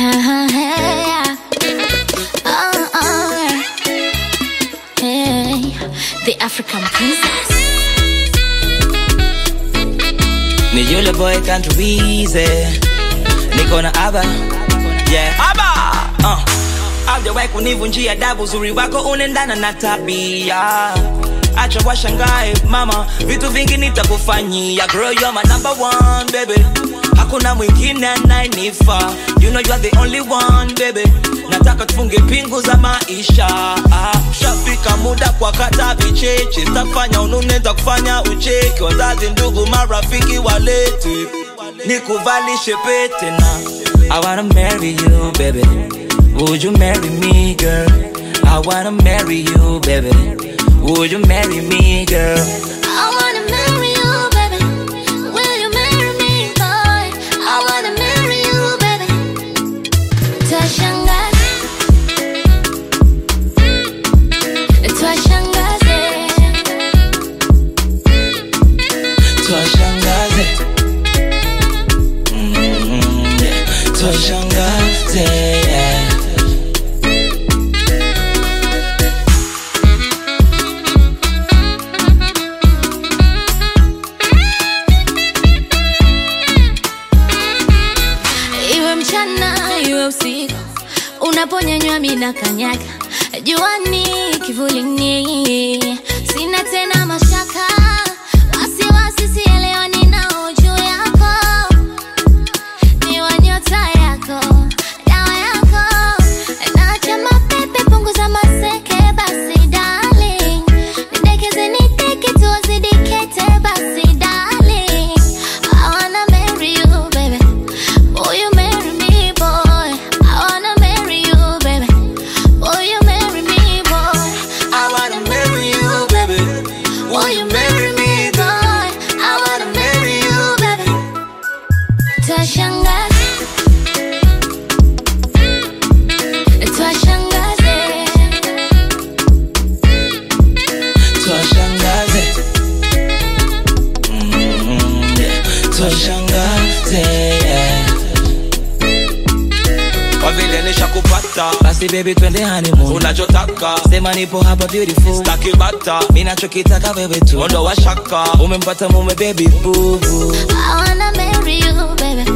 yeah. Oh, oh, yeah. Hey, the African princess. Ni yule boy country wize Niko na aba Yeah aba uh. Haujawahi kunivunjia adabu uzuri wako unaendana na tabia Acha washangae mama Vitu vingi nitakufanyia Girl you're my number one baby Hakuna mwingine anayenifaa You know you are the only one baby Nataka tufunge pingu za maisha ah, Shafika muda kwa kata vicheche Sitafanya unune kufanya ucheki Wazazi ndugu marafiki walete Nikuvalishe pete na I wanna marry you baby Would you marry me girl I wanna marry you baby Would you marry me girl I wanna marry you, baby. Will you marry me, boy? I wanna marry you, baby. Twashangaza. Twashangaze. Twashangaze Mm, yeah. Twashangaze yeah. Iwe mchana iwe usiku, unaponyanywa mina kanyaga, juani kivulini, sina tena mashaka, wasiwasi sielewani nao juu yako, ni wa nyota yako, dawa yako, naacha mapepe, punguza maseke, basi darling, nidekeze nideke, tuwazidi kete, basi darling, I wanna marry you, baby. Will you marry me, boy? I wanna marry you, baby. Will you marry me, boy? I wanna marry you baby Will you marry me, boy? I wanna marry you, baby. Twashangaza. Twashangaze. Twashangaze Mm, yeah. Twashangaze yeah. Kwa vile nishakupata basi baby twende honeymoon unachotaka sema nipo hapa beautiful staki bata mimi nachokitaka wewe tu ondo wa shaka umempata mume baby boo boo I wanna marry you, baby.